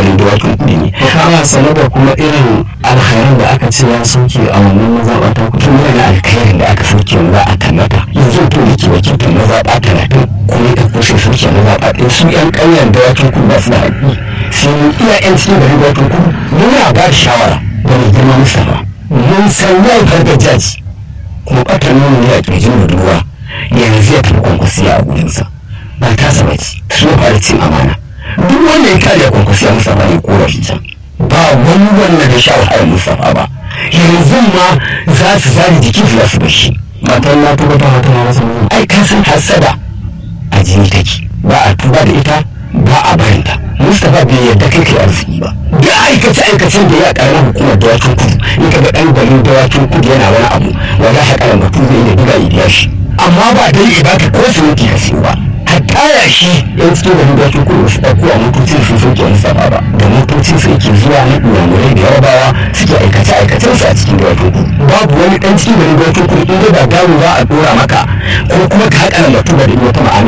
garin dawakin kuɗi ne kana sane da kuma irin alkhairan da aka ce ya sauke a wannan mazaɓa ta kudu tun yana alkhairin da aka sauke za a tallata yanzu to da ke wakiltar mazaɓa talatin kuma ya kushe sauke mazaɓa ɗin su ƴan ƙauyen dawakin kudu ba su da haƙƙi sai mu iya ƴan cikin garin dawakin kudu muna ba da shawara da mai girma Mustapha mun san yau gargajaji kuma ɓatar nuna ne a ƙirjin budurwa yanzu ya tafi kwankwasiya a gurinsa ba ta saba ci su fara cin amana duk wanda ya kare kwankwasiya Mustapha ne korafi can ba wani wanda da sha wahalar Mustapha ba yanzu ma za su zari jiki fiye su bashi matan na tuba ta mata masa nuna ai ka san hasada a jini take ba a tuba da ita ba a barinta Mustapha bai yarda kai kai arziki ba da aikace aikacen da ya karamar hukumar dawakin kudu in ka ga dan garin dawakin kudu yana wani abu wala haƙaran batu zai iya diga ya biya shi amma ba dai ya baka ko siminti ka siyo ba hatta ya shi yan cikin garin dawakin kudu su ɗauko a motocin sun sauke Mustapha ba da motocin su yake zuwa na ɗuwamurai da yarabawa suke aikace aikacen su a cikin dawakin kudu babu wani ɗan cikin garin dawakin kudu in dai ba gano za a ɗora maka ko kuma ka haƙa batu da wata ma'ana